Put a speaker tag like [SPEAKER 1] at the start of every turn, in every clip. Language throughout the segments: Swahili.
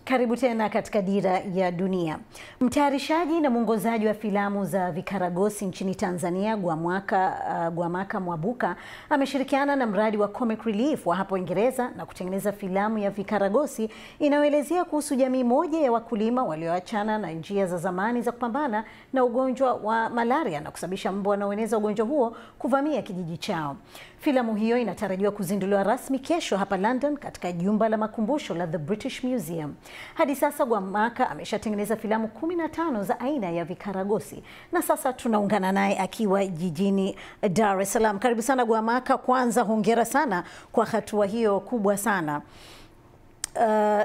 [SPEAKER 1] Karibu tena katika Dira ya Dunia. Mtayarishaji na mwongozaji wa filamu za vikaragosi nchini Tanzania Gwamaka, uh, Gwamaka Mwabuka ameshirikiana na mradi wa Comic Relief wa hapo Uingereza na kutengeneza filamu ya vikaragosi inayoelezea kuhusu jamii moja ya wakulima walioachana na njia za zamani za kupambana na ugonjwa wa malaria na kusababisha mbu wanaoeneza ugonjwa huo kuvamia kijiji chao. Filamu hiyo inatarajiwa kuzinduliwa rasmi kesho hapa London katika jumba la makumbusho la The British Museum. Hadi sasa Gwamaka ameshatengeneza filamu kumi na tano za aina ya vikaragosi na sasa tunaungana naye akiwa jijini Dar es Salaam. Karibu sana Gwamaka. Kwanza hongera sana kwa hatua hiyo kubwa sana. Uh,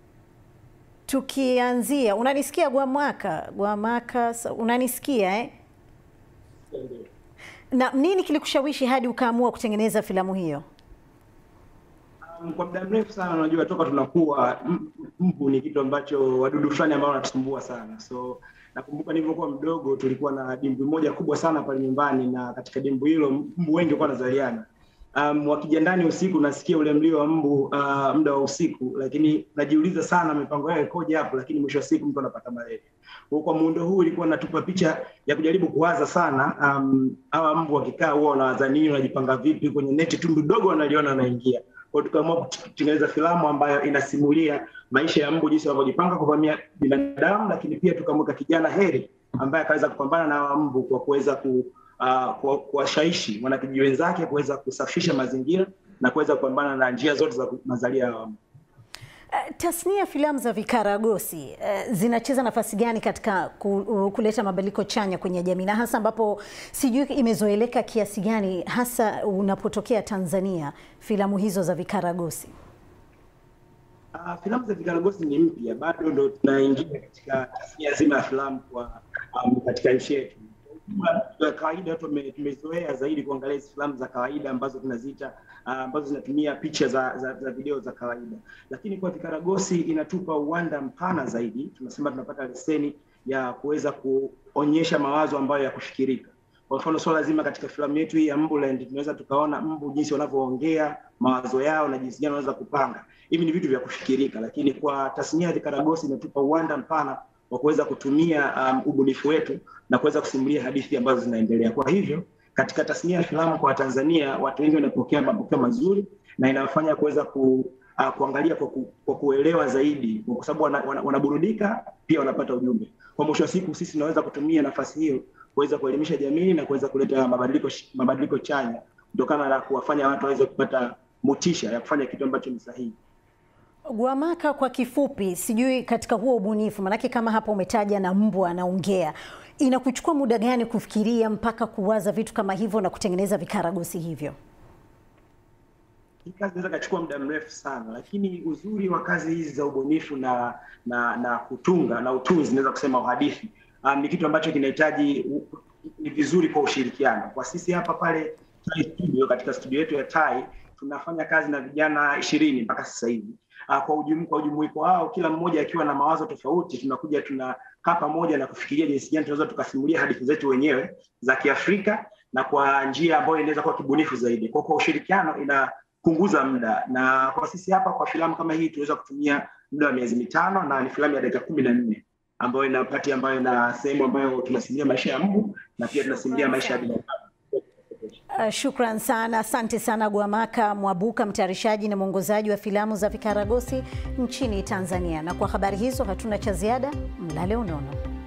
[SPEAKER 1] tukianzia, unanisikia Gwamaka? Gwamaka, unanisikia eh? Na nini kilikushawishi hadi ukaamua kutengeneza filamu hiyo?
[SPEAKER 2] Um, kwa muda mrefu sana unajua, toka tunakuwa mbu ni kitu ambacho wadudu fulani ambao wanatusumbua sana. So nakumbuka nilivyokuwa mdogo, tulikuwa na dimbwi moja kubwa sana pale nyumbani, na katika dimbwi hilo mbu wengi walikuwa wanazaliana. Um, wakija ndani usiku nasikia ule mlio wa mbu uh, muda wa usiku, lakini najiuliza sana mipango yao ikoje hapo, lakini mwisho wa siku mtu anapata malaria. Kwa kwa muundo huu ilikuwa natupa picha ya kujaribu kuwaza sana, um, hawa mbu wakikaa huwa wanawaza nini, wanajipanga vipi kwenye neti, tundu dogo wanaliona wanaingia. Kwa tukaamua kutengeneza filamu ambayo inasimulia maisha ya mbu, jinsi wanavyojipanga kuvamia binadamu, lakini pia tukamweka kijana Heri ambaye akaweza kupambana na hawa mbu kwa kuweza ku uh, kuwashawishi wanakijiji wenzake kuweza kusafisha mazingira na kuweza kupambana na njia zote za mazalia ya mbu.
[SPEAKER 1] Uh, tasnia ya filamu za vikaragosi uh, zinacheza nafasi gani katika ku, uh, kuleta mabadiliko chanya kwenye jamii na hasa ambapo sijui imezoeleka kiasi gani hasa unapotokea Tanzania filamu hizo za vikaragosi?
[SPEAKER 2] Uh, filamu za vikaragosi ni mpya, bado ndo tunaingia katika tasnia zima ya filamu kwa um, katika nchi yetu ya kawaida tumezoea zaidi kuangalia hizi filamu za kawaida ambazo tunaziita uh, ambazo zinatumia picha za, za, za video za kawaida, lakini kwa vikaragosi inatupa uwanda mpana zaidi. Tunasema tunapata leseni ya kuweza kuonyesha mawazo ambayo ya kufikirika. Kwa mfano swala zima katika filamu yetu hii ya Mbuland, tunaweza tukaona mbu jinsi wanavyoongea mawazo yao na jinsi gani wanaweza kupanga. Hivi ni vitu vya kufikirika, lakini kwa tasnia ya vikaragosi inatupa uwanda mpana wa kuweza kutumia um, ubunifu wetu na kuweza kusimulia hadithi ambazo zinaendelea. Kwa hivyo katika tasnia ya filamu kwa Tanzania watu wengi wanapokea mapokeo mazuri na inafanya kuweza ku, uh, kuangalia kwa, ku, kwa kuelewa zaidi, kwa sababu wanaburudika wana, wana pia wanapata ujumbe. Kwa mwisho wa siku sisi tunaweza kutumia nafasi hiyo kuweza kuelimisha jamii na kuweza kuleta mabadiliko mabadiliko chanya kutokana na kuwafanya watu waweze kupata motisha ya kufanya kitu ambacho ni sahihi.
[SPEAKER 1] Gwamaka, kwa kifupi, sijui katika huo ubunifu, manake kama hapa umetaja na mbwa anaongea, inakuchukua muda gani kufikiria mpaka kuwaza vitu kama hivyo na kutengeneza vikaragosi hivyo?
[SPEAKER 2] Hii kazi inaweza kachukua muda mrefu sana, lakini uzuri wa kazi hizi za ubunifu na na na kutunga na utunzi, naweza kusema uhadithi, um, ni kitu ambacho kinahitaji ni vizuri kwa ushirikiano. Kwa sisi hapa pale Tai Studio, katika studio yetu ya Tai tunafanya kazi na vijana ishirini mpaka sasa hivi. Uh, kwa ujumu, kwa ujumuiko wao kila mmoja akiwa na mawazo tofauti, tunakuja tunakaa pamoja na kufikiria jinsi gani tunaweza tukasimulia hadithi zetu wenyewe za Kiafrika na kwa njia ambayo inaweza kuwa kibunifu zaidi. Kwa kwa ushirikiano inapunguza muda, na kwa sisi hapa kwa filamu kama hii tunaweza kutumia muda wa miezi mitano, na ni filamu ya dakika kumi na nne ambayo ina pati ambayo ina sehemu ambayo tunasimulia maisha ya mbu na pia tunasimulia maisha ya binadamu.
[SPEAKER 1] Uh, shukran sana, asante sana Gwamaka Mwabuka, mtayarishaji na mwongozaji wa filamu za vikaragosi nchini Tanzania. Na kwa habari hizo hatuna cha ziada, mlale unono.